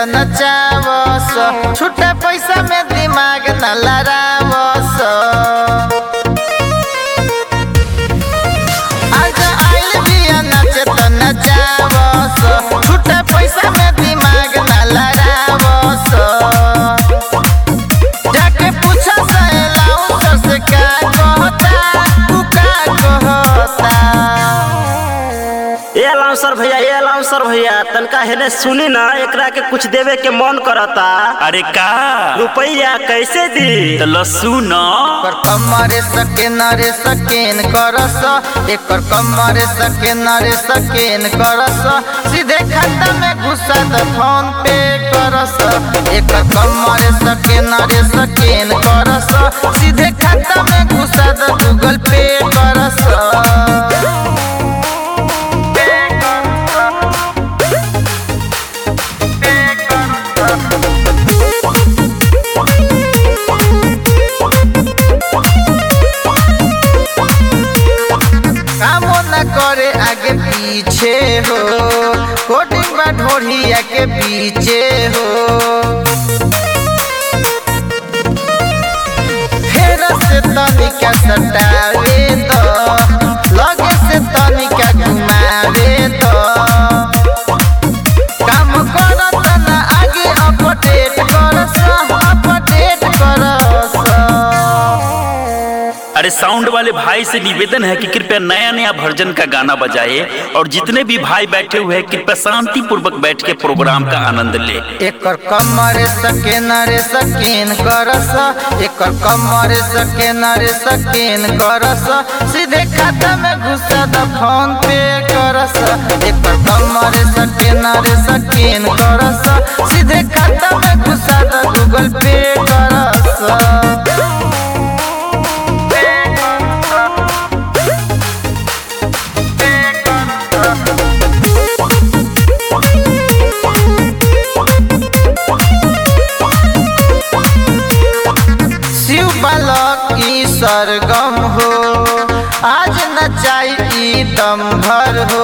नचावस छुट्टा पैसा में दिमाग न लड़ावस आज आइल बिया नाचे त नचावस छुट्टा पैसा में दिमाग न लड़ावस जाके पूछा सहेलाऊ से का कहता तू का कहता ए अलाउंसर भैया ए अलाउंसर भैया तनका हेने सुनी ना एकरा के कुछ देवे के मन करता अरे का रुपया कैसे दी तो लस्सू न एकर कमरे सकेन रे सकेन करस एकर कमरे सकेन रे सकेन करस सीधे खाता में घुसा द फोन पे करस एकर कमरे सकेन रे सकेन करस सीधे खाता में घुसा द गूगल पे करस पे कामो न करे आगे पीछे हो कोटिंग बा ढोढ़िया के पीछे हो फेर से तनिका सटावे तो लगे से तनिका घुमावे तो काम करत न आगे अपडेट करस अपडेट करस अरे साउंड वाले भाई से निवेदन है कि कृपया नया नया वर्जन का गाना बजाए और जितने भी भाई बैठे हुए हैं कृपया शांति पूर्वक बैठ के प्रोग्राम का आनंद ले एकर कमरे सकेन रे सकेन करस एकर कमरे सकेन रे सकेन करस सीधे खाता में घुसा द फोन पे करस एकर कमरे सकेन रे सकेन करस सीधे खाता में घुसा द गूगल पे करस शिव बालक की सरगम हो आज नचाई ई दम भर हो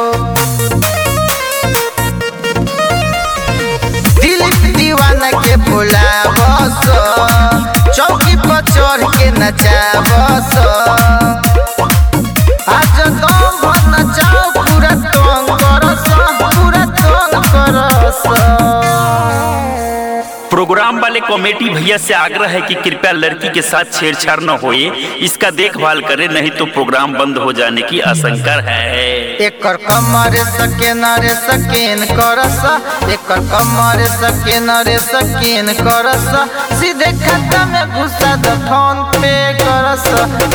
दिलीप दीवाना के बुलावस चौकी पर चढ़ के नचावस आज दम भर नचाओ पूरा तंग करस पूरा तंग करस प्रोग्राम वाले कमेटी भैया से आग्रह है कि कृपया लड़की के साथ छेड़छाड़ न होए इसका देखभाल करें नहीं तो प्रोग्राम बंद हो जाने की आशंका है एकर कमरे सकेन रे सकेन करस एकर कमरे सकेन रे सकेन करस सीधे खाता में घुसा द फोन पे करस